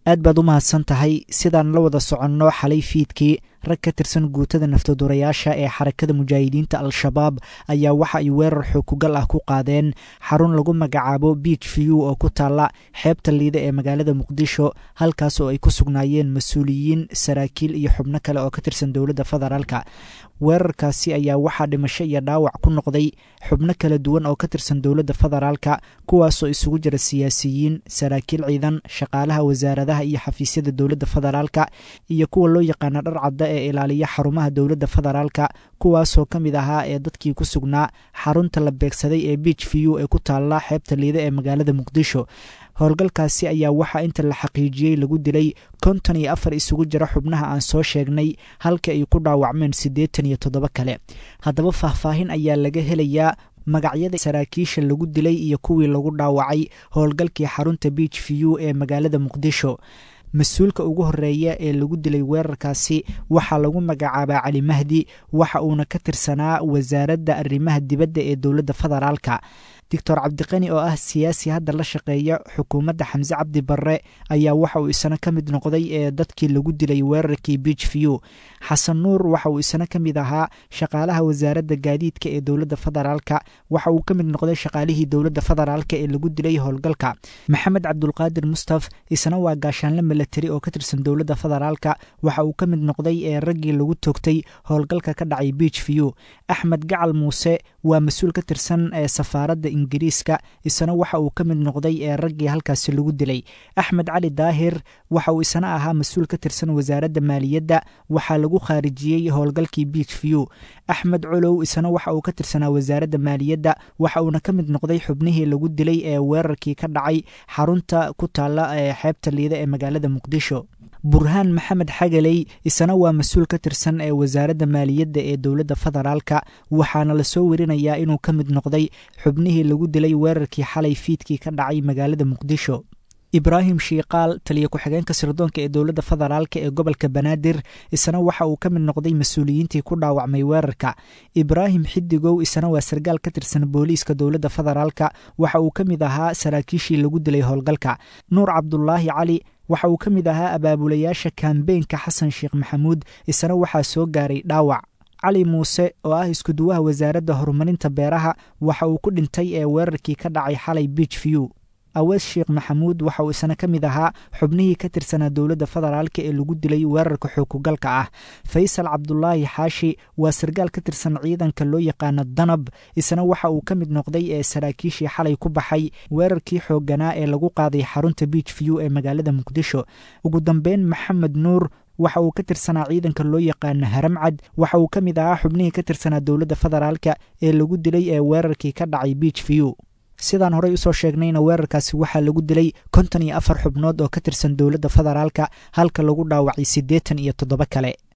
aad baad u mahadsan tahay sidaan la wada soconno xalay fiidkii rag ka tirsan guutada naftadurayaasha ee xarakada mujaahidiinta al-shabaab ayaa waxa ay weerar xookugal ah ku qaadeen xarun lagu magacaabo beach view oo ku taalla xeebta liida ee magaalada muqdisho halkaas oo ay ku sugnaayeen mas-uuliyiin saraakiil iyo xubno kale oo ka tirsan dowladda federaalka weerarkaasi ayaa waxaa dhimasho iyo dhaawac ku noqday xubno kala duwan oo ka tirsan dowladda federaalka kuwaasoo isugu jira siyaasiyiin saraakiil ciidan shaqaalaha wasaaradaha iyo xafiisyada dowladda federaalka iyo kuwa loo yaqaana dhar cadda ee ilaaliya xarumaha dowladda federaalka kuwaasoo ka mid ahaa ee dadkii ku sugnaa xarunta la beegsaday ee beach view ee ku taalla xeebta liida ee magaalada muqdisho howlgalkaasi ayaa waxaa inta la xaqiijiyey lagu dilay konton iyo afar isugu jira xubnaha aan soo sheegnay halka ay ku dhaawacmeen siddeetan iyo toddoba kale haddaba faahfaahin ayaa laga helayaa magacyada saraakiisha lagu dilay iyo kuwii lagu dhaawacay howlgalkii xarunta beach view ee magaalada muqdisho mas-uulka ugu horeeya ee lagu dilay weerarkaasi waxaa lagu magacaabaa cali mahdi waxa uuna ka tirsanaa wasaaradda arrimaha dibadda ee dowladda federaalka doctor cabdiqani oo ah siyaasi hadda la shaqeeya xukuumadda xamse cabdi barre ayaa waxa uu isna ka mid noqday ee dadkii lagu dilay weerarkii beach view xasan nuur waxa uu isna ka mid ahaa shaqaalaha wasaaradda gaadiidka ee dowladda federaalka waxa uu ka mid noqday shaqaalihii dowladda federaalka ee lagu dilay howlgalka maxamed cabdulqaadir mustaf isna waa gaashaanle milatari oo ka tirsan dowladda federaalka waxa uu ka mid noqday ee raggii lagu toogtay howlgalka ka dhacay beach view axmed gacal muuse waa mas-uul ka tirsan ee safaaradda ingiriiska isna waxa uu ka mid noqday ee raggii halkaasi lagu dilay axmed cali daahir waxa uu isna ahaa mas-uul ka tirsan wasaaradda maaliyadda waxaa lagu khaarijiyey howlgalkii beach view axmed colow isna waxa uu ka tirsanaa wasaaradda maaliyadda waxa uuna ka mid noqday xubnihii lagu dilay ee weerarkii ka dhacay xarunta ku taalla ee xeebta liida ee magaalada muqdisho burhaan maxamed xagaley isna waa mas-uul ka tirsan ee wasaaradda maaliyadda ee dowladda federaalka waxaana lasoo werinayaa inuu ka mid noqday xubnihii lagu dilay weerarkii xalay fiidkii ka dhacay magaalada muqdisho ibraahim shiikaal taliya ku-xigeenka sirdoonka ee dowladda federaalka ee gobolka banaadir isna waxa uu ka mid noqday mas-uuliyiintii ku dhaawacmay weerarka ibraahim xidigow isna waa sargaal ka tirsan booliiska dowladda federaalka waxa uu ka mid ahaa saraakiishii lagu dilay howlgalka nuur cabdulaahi cali waxa uu ka mid ahaa abaabulayaasha kambeynka xasan sheekh maxamuud isna waxaa soo gaaray dhaawac cali muuse oo ah iskuduwaha wasaaradda horumarinta beeraha waxa uu ku dhintay ee weerarkii ka dhacay xalay beach view awees sheekh maxamuud waxa uu isna ka mid ahaa xubnihii ka tirsanaa dowladda federaalka ee lagu dilay weerarka xookugalka ah faysal cabdulaahi xaashi waa sargaal ka tirsan ciidanka loo yaqaano danab isna waxa uu ka mid noqday ee saraakiishii xalay ku baxay weerarkii xoogganaa ee lagu qaaday xarunta beach view ee magaalada muqdisho ugu dambeyn maxamed nuur waxa uu ka tirsanaa ciidanka loo yaqaano haramcad waxa uu ka mid ahaa xubnihii ka tirsanaa dowladda federaalka ee lagu dilay ee weerarkii ka dhacay beach view sidaan horey usoo sheegnayna weerarkaasi waxaa lagu dilay konton iyo afar xubnood oo ka tirsan dowladda federaalka halka lagu dhaawacay siddeetan iyo toddoba kale